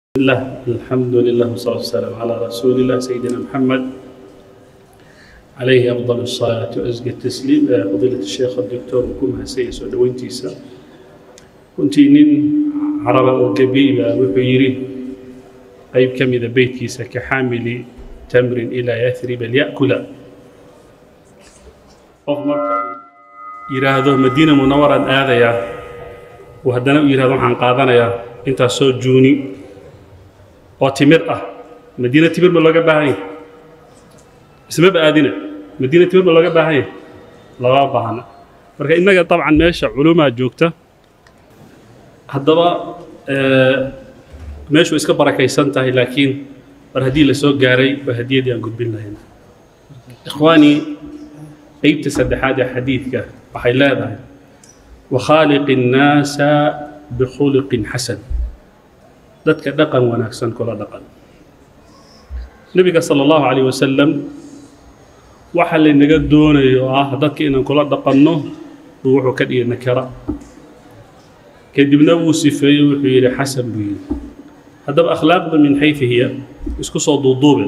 الله الحمد لله والصلاة والسلام على رسول الله سيدنا محمد عليه أفضل الصلاة وأزكى التسليم فضيلة الشيخ الدكتور كمها سيس ودوينتيسا كنت نين عربة وقبيلة وحيري قيب كم إذا بيتيسا كحامل تمر إلى يثرب ليأكل يراهدو مدينة منورة آذية وهدنا يراهدو عن قاضنا انت سو جوني oo timir ah madiina timir ma looga baahan yahay ismaba aadina madiina timir ma looga baahan yahay lama baahna marka innaga dabcan meesha culumaa joogta haddaba meeshu iska barakaysan tahay laakiin mar haddii la soo gaaray waa hadiyadii aan gudbin lahayn ikhwaanii qeybta saddexaad ee xadiidka waxay leedahay wakhaaliqi الnaasa bikhuliqin xasan dadka dhaqan wanaagsan kula dhaqan nebiga sala allahu calayh wasalam waxa laynaga doonayo oo ah dadka inaan kula dhaqanno buu wuxuu ka dhigay nakara kadibna wuu sifeeyey wuxuu yidhi xasan buu yidhi haddaba akhlaaqda min xayfi hiya isku soo duuduube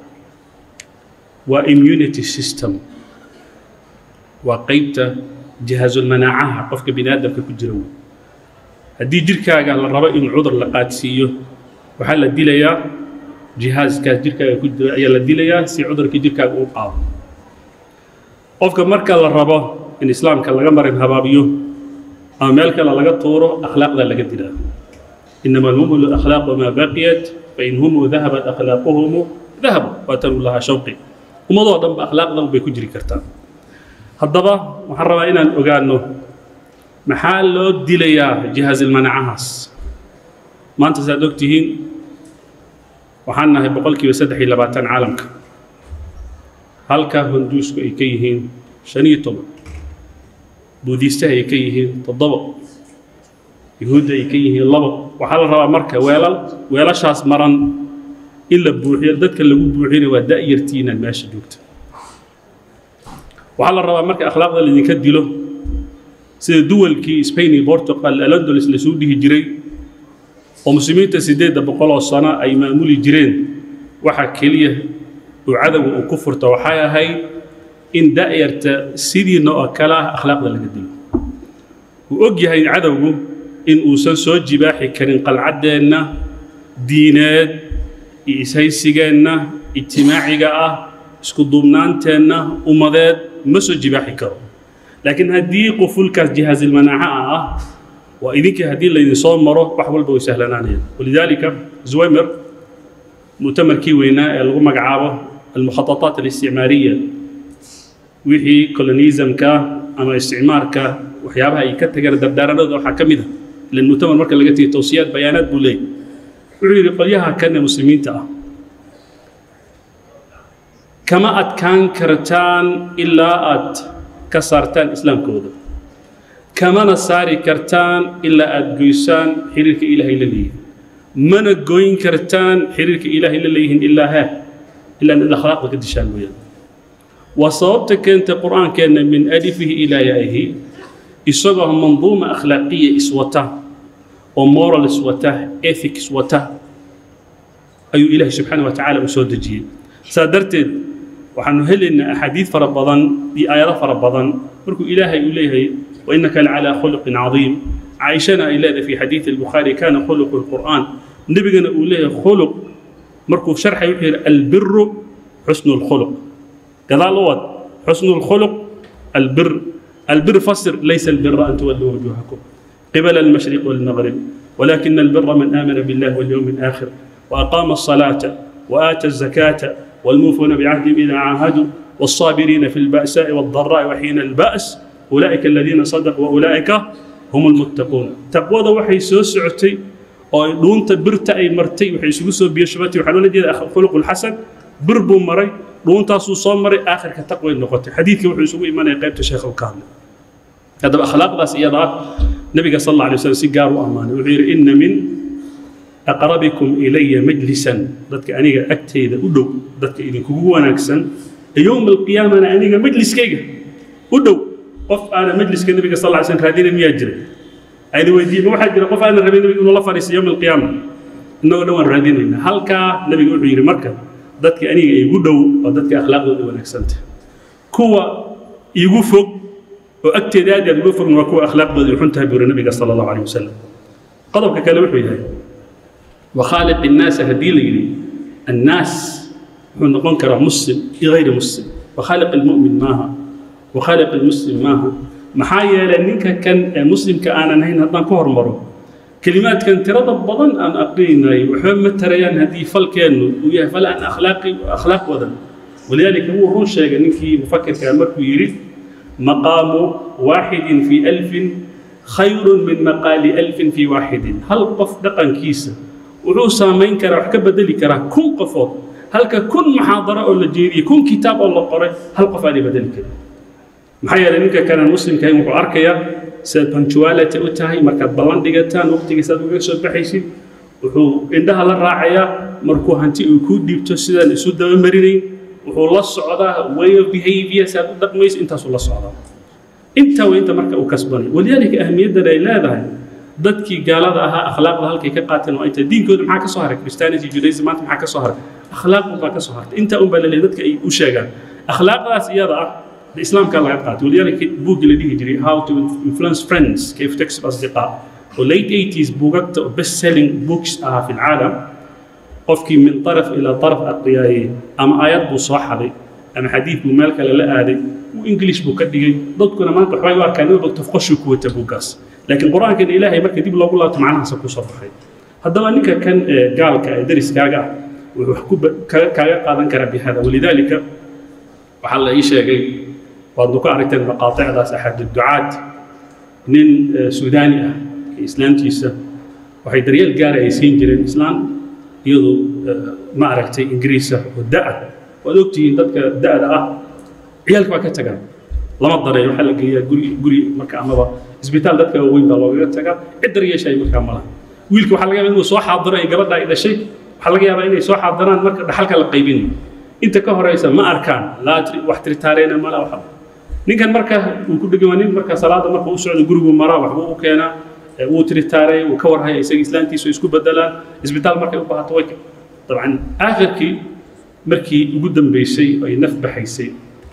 waa immunity system waa qeybta jihaasulmanaacaha qofka bini aadamka ku jira wey haddii jirkaaga la rabo in cudur la qaadsiiyo waxaa la dilayaa jihaaskaas jirkaaga ku jira ayaa la dilayaa si cudurkii jirkaaga uu qaado qofka marka la rabo in islaamka laga marin habaabiyo ama meel kale laga tuuro akhlaaqda laga dilaa inama alhumu lakhlaaqu maa baqiyat fain humu dahabat akhlaaquhumu dahabu waatanuu lahaa shawqi ummadoo dhan ba akhlaaqdan bay ku jiri kartaa haddaba waxaan rabaa inaan ogaano maxaa loo dilayaa jihaasilmanacahaas maanta saad og tihiin waxaan nahay boqol kiiba saddex iyo labaatan caalamka halka honduusku ay ka yihiin shan iyo toban buudiistaha ay ka yihiin toddoba yuhuudda ay ka yihiin labo waxaa la rabaa marka weelal weelashaas maran in la buuxiyo dadka lagu buuxina waa da'yartiinaan meesha joogta waxaa la rabaa marka akhlaaqda laydinka dilo sida duwalkii spain iyo portugal alondols lasuu dhihi jiray oo muslimiinta siddeedda boqol oo sano ay maamuli jireen waxa keliya uu cadowga uu ku furta waxay ahayd in da'yarta sidiina oo kale ah akhlaaqda laga dilo uu og yahay cadowgu in uusan soo jibaaxi karin qalcaddeenna diineed iyo ishaysigeenna ijtimaaciga ah isku duubnaanteenna ummadeed ma soo jibaaxi karo laakiin haddii qufulkaas jihaasilmanaaca ah waa idinkii haddii laydin soo maro wax walba way sahlanaanayaan walidaalika zwaymer mu'tamarkii weynaa ee lagu magacaabo almukhatataat alisticmaariya wixii colonisamka ama isticmaarka waxyaabaha ay ka tageen dardaaranadooda waxaa ka mid a ilan mu'tamar marka laga tegay towsiyaad bayaanaad buu leeyay wuxuu yidhi qolyaha kan ee muslimiinta ah kama adkaan kartaan ilaa aad ka saartaan islaamkooda kamana saari kartaan ilaa aada goysaan xiriirka ilaahay la leeyihin mana goyn kartaan xiriirka ilaahay la leeyihiin ilaa hee ilaa inaad akhlaaqda ka dishaan mooyaan waa sababta keentay qur-aankeenna min alifihi ilaa yaa'ihi isagoo manduuma akhlaaqiya iswata oo moral iswata ethics wata ayuu ilaahay subxaana wa tacaala u soo dejiyey saa darteed waxaanu helaynaa axaadiid fara badan iyo aayado fara badan markuu ilaahay uu leeyahay wainaka lacalaa khuluqin cadiim caaishana ay leedahay fi xadiidi albukhaari kana khuluqu lqur'aan nebigana uu leeyahay khuluq markuu sharxay wuxuu yidhi albiru xusnu lkhuluq gadaal u wad xusnu lkhuluq albir albir fasir laysa albira an tuwalluu wujuhakum qibala almashriq walmaghrib ولكن البر من آمن بالله واليوم الآخر وأقام الصلاة وآتى الزكاة والموفون بعهدهم إذا عاهدوا والصابرين في البأساء والضراء وحين البأس أولئك الذين صدقوا وأولئك هم المتقون تقوى وحي سوسعتي oo dhuunta birta ay martay waxay isugu soo biyashabatay waxaa loola jeeda khuluqul xasan bir buu maray dhuuntaasuu soo maray aakhirka taqway noqotay xadiidkii wuxuu isugu imanaya qaybta sheekha u ka hadlay haddaba akhlaaqdaas iyada ah nabiga sal alla alay wasallam si gaar u ammaanay wuxuu yidhi inna min aqrabikum ilaya majlisan dadka aniga agtayda u dhow dadka idinkugu wanaagsan yowma alqiyaamana aniga majliskayga u dhow qof aana majliska nabiga sal lla slam raadina miyaa jira ayna weydiiyey ma waxaa jira qof aana rabin nabiga inuu la fadhiisto yowma alqiyaama innagoo dhan waan raadinaynaa halkaa nebiga wuxuu yidhi marka dadka aniga igu dhow waa dadka akhlaaqdooda wanaagsanta kuwa igu fog oo agteeda aad aad uga fogna waa kuwa akhlaaqdooda ay xun tahay buu yidhi nabiga sala allahu calayh wasalam qodobka kale wuxuu yahay wakhaaliq innaasa haddii la yidhi annaas wuxuu noqon karaa muslim iyo hayri muslim wakhaaliq almu'min maaha wakhaaliq almuslim maaha maxaa yeelay ninka kan ee muslimka aanan hayn haddaan ka hormaro kelimaadkan tirada badan aan aqrinaynay waxba ma tarayaan haddii falkeennu uu yahay fal aan akhlaaqi akhlaaq wadan walidaalika wuu run sheegay ninkii mufakirkaa markuu yidhi maqaamu waaxidin fii alfin khayrun min maqaali alfin fii waaxidin hal qof dhaqankiisa wuxuu saamayn karaa wax ka bedeli karaa kun qofood halka kun muxaadaro oo la jeediyey kun kitaab oo la qoray hal qof aanay bedeli karin maxaa yeelay ninka kanaan muslimka ahayn wuxuu arkayaa sidaad punctuality u tahay markaad ballan dhigataan waqtigiisaad uga soo baxaysid wuxuu indhaha la raacayaa markuu hanti uu kuu dhiibto sidaan isu dabamarinayn wuxuu la socdaa way of behavior si aad u dhaqmayso intaasuu la socdaa intaa waa inta marka uu kasbanay walidaalika ahmiyaddan ay leedahay dadkii gaalada ahaa akhlaaqda halkay ka qaateen waa inta diinkooda maxaa ka soo haray christianity judaism maanta maxaa ka soo haray akhlaaq unbaa ka soo hartay intaa unbaa laleeyahay dadka ay u sheegaan akhlaaqdaas iyada ah islaamka laga qaatay walidaalika buuggii la dhihi jiray how to influence friends كيف تكسب أصدقاء وليت 80s buugagta best selling books ahaa في العالم qofkii min طرف إلى طرف aqriyaayey ama aayad buu soo xaday ama xadiid buu meel kale la aaday uu english buu ka dhigay dadkuna maanta waxbay u arkaan in walba tafqashuu ku wata buuggaas laakiin qur-aankan ilaahay marka dib loogu laabto macnahaasa ku soo baxay haddaba ninka kan ee gaalka ee dariskaaga ah wuxuu wax ku kaaga qaadan karaa bihada walidaalika waxaa la ii sheegay waadnu ku aragteen maqaaicdaas axad ducaad nin suudaani ah islaamtiisa waxay daryeel gaara ay siin jireen islaan iyadu ma aragtay ingiriisa oo da-a waad ogtihiin dadka da-da ah ciyaalka waa ka tagaan lama dareeyo waxaa la geeyaa guri guri marka amaba isbitaal dadka waaweyn baa loogaga tagaa cid daryeeshaay markaa malaha wiilka waxaa laga yaabaa inuu soo xaadiro ay gabadha ay dhashay waxaa laga yaabaa inay soo xaadiraan marka dhaxalka la qaybinayo inta ka horeysa ma arkaan laa wax tirtaareena mala waxa ninkan marka uu ku dhegan waa nin marka salaada marka u socdo gurigu maraa waxbuu u keenaa wuu tiritaaray wuu ka warhaya isaga islaantiisu isku bedelaan isbitaal markay u baahato way dabcan aakhirkii markii ugu dambeysay ay naf baxaysay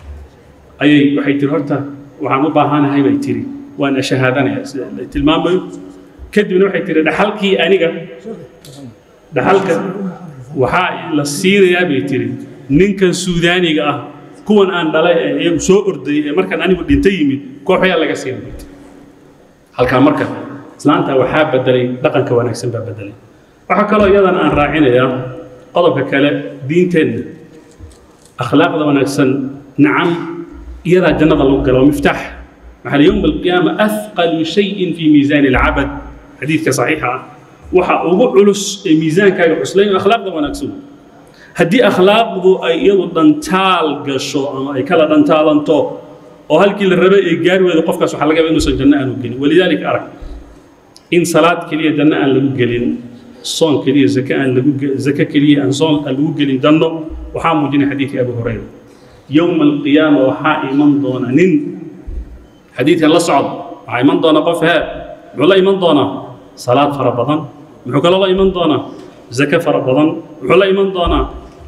ayay waxay tiri horta waxaan u baahanahay bay tiri waan ashahaadanaya sida la tilmaamayo kadibna waxay tiri dhaxalkii aniga dhaxalka waxaa la siinayaa bay tiri ninkan suudaaniga ah kuwan aan dhalay ee iyagu soo ordayay ee markaan anigu dhinta yimid kooxayaa laga siinay bay tiri halkaa marka islaanta waxaa bedelay dhaqanka wanaagsan baa bedelay waxaa kaloo iyadan aan raacinayaa qodobka kale diinteenna akhlaaqda wanaagsan nacam iyadaa jannada lagu gala waa miftaax maxaa la yowma alqiyaama athqalu shayin fii miisaani alcabad xadiidka saxiixa ah waxa ugu culus ee miisaankaaga cuslayn akhlaaqda wanaagsan haddii akhlaaqdu ay iyadu dhantaal gasho ama ay kala dhantaalanto oo halkii la rabay ay gaari weydo qofkaas waxaa laga yaaba inuusan janno aanu gelin walidaalika arag in salaad keliya janno aan lagu gelin soon keliya zake aan lagu zake keliya aan soon aan lagu gelin janno waxaa muujinaya xadiidkii abu hurayra yowma alqiyaama waxaa iman doona nin xadiidkan la socda waxaa iman doona qof hee muxuu la iman doonaa salaad fara badan muxuu kaloo la iman doonaa zake fara badan muxuu la iman doonaa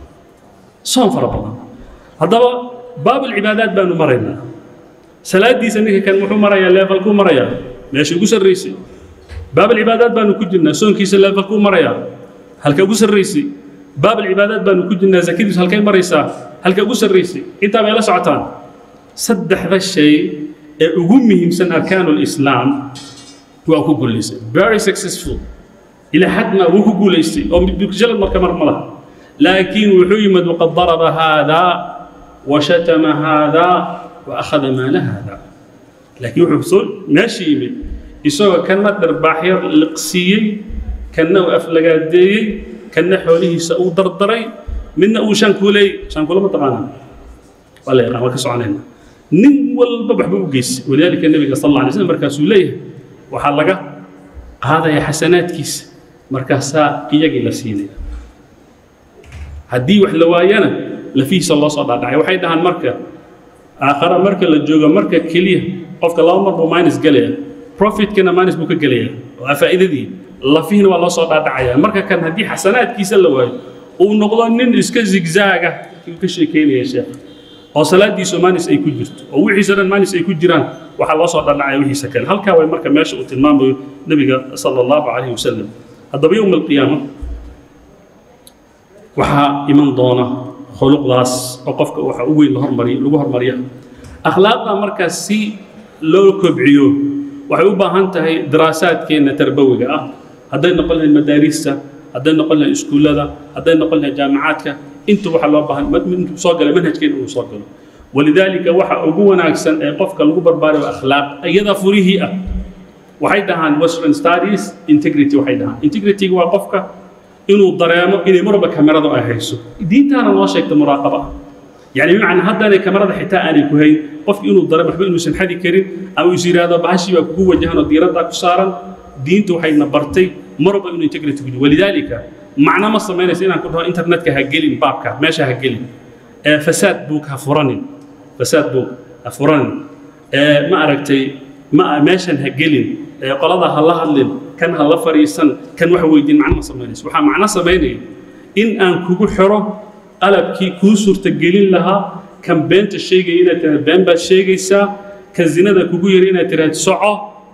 soon fara badan haddaba baabulcibaadaat baanu maraynaa salaadiisa ninka kan muxuu marayaa leefalkuu marayaa meesha ugu sarraysay baabulcibaadaat baanu ku jirnaa soonkiisa leefalkuu marayaa halka ugu sarraysay baabulcibaadaat baanu ku jirnaa zakadiisu halkay maraysaa halka ugu sarraysay intaa bay la socotaan saddexda shay ee ugu muhiimsan arkaanu lislaam waa ku guulaysay very successful ilaa xadna wuu ku guulaystay oo jalad marka mar ma laha laakiin wuxuu yimid waqad daraba haadaa washatama haadaa wa akhada maala haadaa laakiin wuxuu soo meesha yimid isagoo kana dharbaaxyar liqsiiyey kana uu aflagaadeeyey kana xoolihiisa uu dardaray midna uu shankuuley shankuula ma taqaanaa waa la yaqaan waa ka soconayna nin walba waxba u geysay walidaalika nebiga sal alla alay slam markaasuu leeyahay waxaa laga qaadaya xasanaadkiisa markaasaa iyagii la siinaya haddii wax la waayana lafihiisa loo soo dhaadhacay waxay dhahaan marka aakhara marka la joogo marka keliya qofka laba mar buu minus gelaya profitkana minus buu ka gelaya waa faa'iidadii lafihina waa loo soo dhaadhacaya marka kan haddii xasanaadkiisa la waayo uu noqdo nin iska zigzaaga ayuu ka sheekeynaya sheekh oo salaadiisu maanis ay ku jirto oo wixiisa dhan maanis ay ku jiraan waxaa loo soo dhaadhacaya wixiisa kale halkaa way marka meesha uu tilmaamayo nebiga sala allahu calayhi wasalam haddaba yowma alqiyaama waxaa iman doona khuluqdaas oo qofka waxa u weyn la hormariyo lagu hormariya akhlaaqda markaas si loo kobciyo waxay u baahan tahay daraasaadkeenna tarbawiga ah hadday noqon lahayd madaarista hadday noqon lahayd iskuullada hadday noqon lahayd jaamacaadka intu waxa loo baahan intuu soo gala manhajkeena inuu soo galo walidaalika waxa ugu wanaagsan ee qofka lagu barbaarayo akhlaaq iyada furihii ah waxay dhahaan western studies integrity waxay dhahaan integrityga waa qofka inuu dareemo inay marba kameradu ay hayso diintaana noo sheegta muraaqaba ah يعني بمعنى هذا أنا كاميرا حتى أنا كهين قف إنه ضرب حبي إنه سنحدي كريم أو يصير هذا بهشي وقوة جهنا الديرة ذاك صارا دينته حي نبرتي مرة إنه ينتقل تقول ولذلك معنى ما صمينا سينا كلها إنترنت كهجلين بابك ماشي هجلين آه فساد بوك هفرانين فساد بوك هفرانين آه ما أركتي ما ماشي هجلين آه قلادة هلا هلين كان هلا فريسان كان واحد ويدين معنى ما صمينا وحا معنى صمينا إن أن كوكو حرو qalabkii kuu suurtagelin lahaa kan beenta sheegaya inaad tiraad been baad sheegaysaa kan zinada kugu yari inaad tiraad soco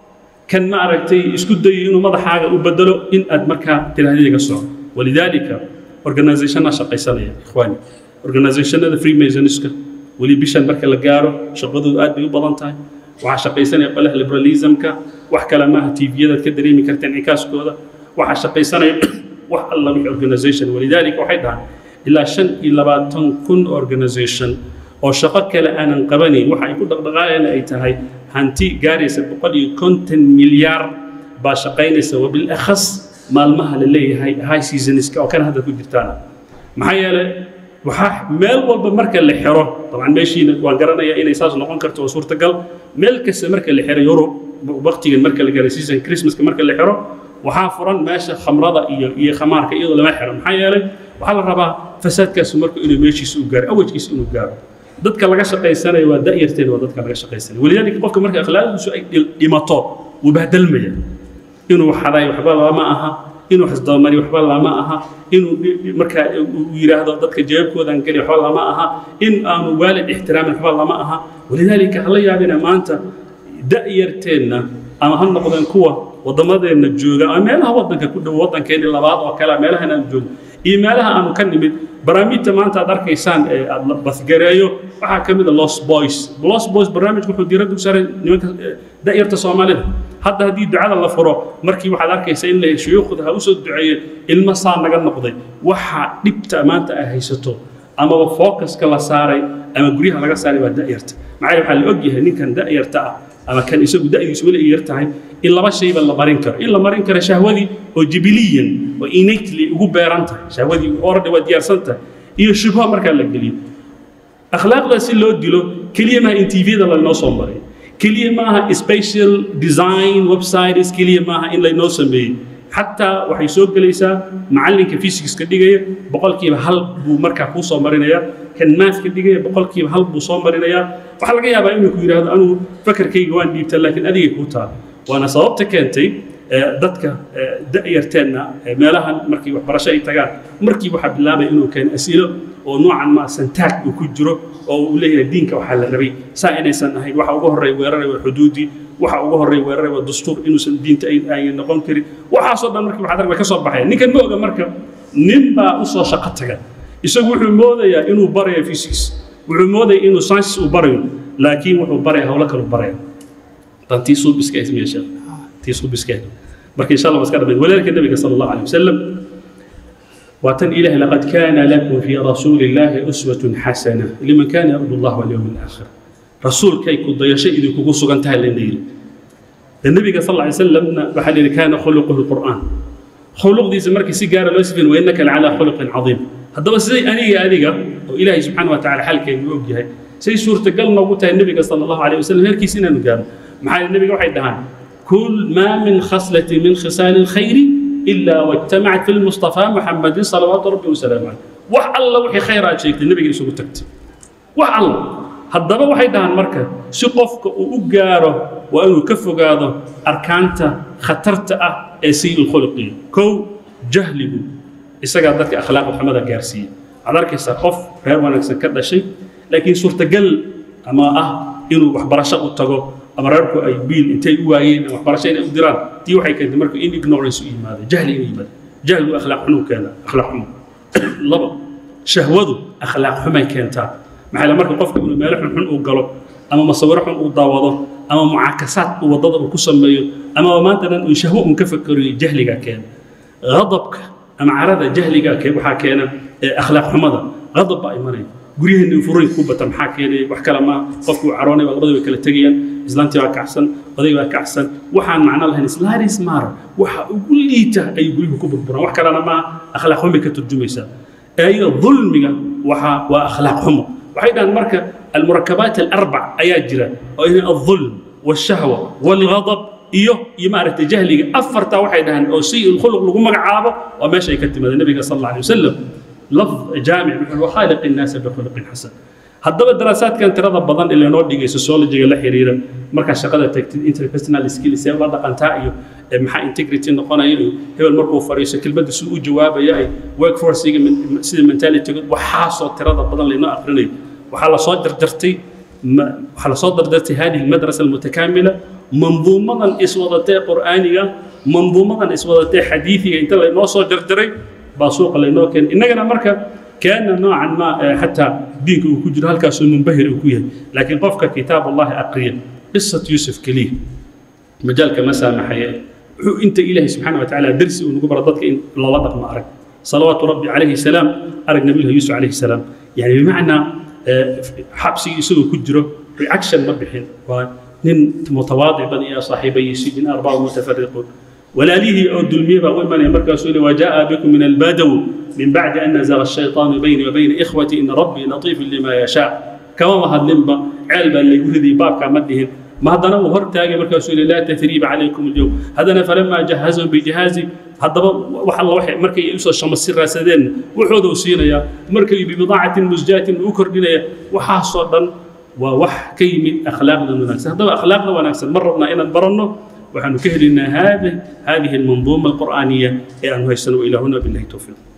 kan ma aragtay isku dayo inuu madaxaaga u bedelo in aad markaa tiraahda iga soco walidaalika organizationna shaqaysanaya ikhwaani organizationada freemasoniska weli bishan marka la gaaro shaqadoodu aad bay u badan tahay waxaa shaqaysanaya qolaha liberalismka wax kale maaha tviyadaad ka dareemi karta incikaaskooda waxaa shaqaysanaya wax alla wixii organization walidaalika waxay dhahaan ilaa shan iyo labaatan kun organisation oo shaqo kale aanan qabanayn waxa ay ku dhaqdhaqaayana ay tahay hanti gaaraysa boqol iyo konton milyaar baa shaqaynaysa wabilakhas maalmaha la leeyahay high seasonska oo kan hadda ku jirtaan maxaa yeelay waxaa meel walba marka la xiro dabcan meeshiina waan garanayaa inay saas noqon karto oo suurtagal meel kasta marka la xiro yurub waqtigan marka la gaaro season christmaska marka la xiro waxaa furan meesha khamrada iyo iyo khamaarka iyadoo lama xiro maxaa yeelay waxaa la rabaa fasaadkaasu marka inuu meeshiisa u gaaro awajkiisa inuu gaaro dadka laga shaqaysanayo waa da'yarteen waa dadka laga shaqaysanaya walidaalika qofka marka akhlaaqdiisu ay dhimato wuu bahdalmaya inuu xaday waxba lama aha inuu xisdabamari waxba lama aha inuu markaa uu yidhaahdo dadka jeebkoodan geli waxba lama aha in aanu waalid ixtiraamin waxba lama aha walidaalika hala yaabina maanta da'yarteenna ama ha noqdeen kuwa waddamadeenna jooga ama meelaha waddanka ku dhow waddankeeni labaad oo kale meelahan aan joogno iyo meelaha aanu ka nimid barnaamijta maanta aad arkaysaan ee aad la basgareeyo waxaa ka mid a los boys los boys barnaamijku wuxuu diiradda u saaray nimanka da'yarta soomaalida hadda haddii ducada la furo markii waxaad arkaysaa in la shuyuukhda ha usoo duceeye ilmo saa naga noqday waxa dhibta maanta ay haysato amaba focuska la saaray ama guryaha laga saaray waa da'yarta maxaa waxaa la ogyahay ninkan da'yarta ah ama kan isagu da'diisu weli ay yar tahay in laba shayba la marin karo in la marin karo shahwadii oo jibiliyan oo innately ugu beeran tahay shahwadii already waa diyaarsan tahay iyo shubho markaa la geliyo akhlaaqdaa si loo dilo keliya maaha in tvda laynoo soo maray keliya maaha special design websites keliya maaha in laynoo sameeyey xataa waxay soo gelaysaa macallinka physics-ka dhigaya boqolkiiba hal buu markaa kuu soo marinayaa kan maathka dhigaya boqolkiiba hal buu soo marinayaa waxaa laga yaabaa inuu ku yidhaahdo anugu fakarkayga waan dhiibta laakiin adigay kuu taala waana sababta keentay dadka da'yarteenna meelahan markii waxbarasho ay tagaan markii waxaa bilaabaya inuu keeno as'ilo oo noocan ma santaag uu ku jiro oo uu leeyahay diinka waxaa la rabay saa inaysan ahayn waxa uga horreeya weeraray waa xuduudii waxa uga horreeya weeraray waa dastuur inuusan diinta ay noqon karin waxaasoo dhan markii waxaad arg way ka soo baxaya ninkan ma oga marka nin baa u soo shaqo taga isagu wuxuu moodayaa inuu barayo physics wuxuu moodaya inuu science uu barayo laakiin wuxuu baraya howlo kale baraya tan tii suubiska ismiya sheekh tii suubiska marka insha allah iska dhamay walaalka nabiga sala allahu alayhi wasalam واتن إله لقد كان لكم في رسول الله أسوة حسنة لمن كان يرجو الله واليوم الآخر رسول كي كد يشيء إذا كوكو سغن تهل النيل النبي صلى الله عليه وسلم بحال كان خلقه القرآن خلق دي زمرك سيجارة لوسفين وإنك لعلى خلق عظيم هذا بس زي أني أديك وإلهي سبحانه وتعالى حالك يوجه سي سورة قلنا وقتها النبي صلى الله عليه وسلم هيك سنة نقام محال النبي واحد دهان كل ما من خصلة من خصال الخير إلا واجتمعت في المصطفى محمد صلوات ربي وسلامه عليه wax alla wixii khayraad sheegtay nabiga isugu tagtay wax alla haddaba waxay dhahaan marka si qofka uu u gaaro waa inuu ka fogaado arkaanta khatarta ah ee sii ulkhuluqiya kow jahligu isagaa dadka akhlaaqda xumada gaarsiiya waxaad arkaysaa qof reer wanaagsan ka dhashay laakiin suurtagal ama ah inuu waxbarasho u tago ama reerku ay biil intay u waayeen ama waxbarasho inay u diraan tii waxay keentay marka in ignorance u yimaado jahli inuu yimaado jahligu akhlaaq xunu keena akhlaaq xumo laba shahwadu akhlaaq xumay keentaa maxaa la marka qofka inuu meelo xunxun uu galo ama masawiro xun uu daawado ama mucaakasaad uu waddada uu ku sameeyo ama maanta dhan uu shahwo un ka fakeriyo jahligaa keena غضبka ama carada jahliga ke waxaa keena akhlaaq xumada غضب baa imanaya guryaheena furay ku bata maxaa keenaya wax kale ma qofku uu caroonay labadii way kala tegayaan islaantii baa kacsan oday baa kacsan waxaan macno lahayn islaaris maar waxa ugu liita ay guryahu ku burburaan wax kalena maaha akhlaaq xumay ka turjumaysaa ayada dulmiga waxa waa akhlaaq xumo waxay dhahaan marka almurakabaat alarbac ayaa jira oo in الظulm والشهوة والغضب iyo iyo maaragtay jahliga afartaa waxay dhahaan oo say ulkhuluq lagu magacaabo waa meesha ay ka timaada nabiga sal alla alay wasalam lafd jaamic wuxuu wa khaaliq innaasa bikhuluqin xasan haddaba daraasaadkan tirada badan ee lanoo dhigay sociologiga la xiriira markaa shaqada tagtid interpersonal skills ee la dhaqantaa iyo maxaa integrity noqonaya iyo hebel markuu fadhiiso kelmadda siduu u jawaabaya ay workforcega sida mentalityga waxaasoo tirada badan laynoo aqrinayo waxaa lasoo jarjartay waxaa lasoo dardartay hadihi almadrasa almutakaamila manduumadan iswadatee qur'aaniga manduumadan iswadatee xadiidiga inta laynoo soo jarjaray baa suuqa laynoo keenay innagana marka kaana noocan ma xataa diinka uu ku jiro halkaasoo munbahir uu ku yahay laakiin qofka kitaab allahi aqriya qisat yuusuf keliya majaalka ma saamaxaya wuxuu inta ilaahay subxaana wa tacaala darsi uu nagu baro dadka in loola dhaqmo arag salawaatu rabbi calayhi salaam arag nabilah yuusuf calayhi salaam yani bimacnaa xabsigii isagoo ku jiro reaction ma bixin waa nin mutawaadic badan iyo saaxiibayiisi min arbaa mutafariquun walaalihii oo dulmiye baa u imanaya markaasuu yidhi wajaa bikum min albadaw min bacdi an nazaga ashaytaanu bayni wa bayna ikhwati ina rabbii latiifun lima yashaa kamama hadlinba ceel baa laygu ridiyay baabkaa ma dhihin ma haddana uu hortaagay markaasuu yidhi laa tahriiba calaykum alyowm haddana falamaa jahazahum bijihaazi haddaba wax alla waxay markay usoo shamasi raasadeen wuxooda uu siinayaa markay bibidaacatin musjaatin uu kordhinaya waxaasoo dhan waa wax ka yimid akhlaaqda wanaagsan haddaba akhlaaqda wanaagsan ma rabnaa inaan baranno waxaanu ka helaynaa hadihi almanduuma alqur'aaniya ee aanu haysano ilaahuna billahi towfiiq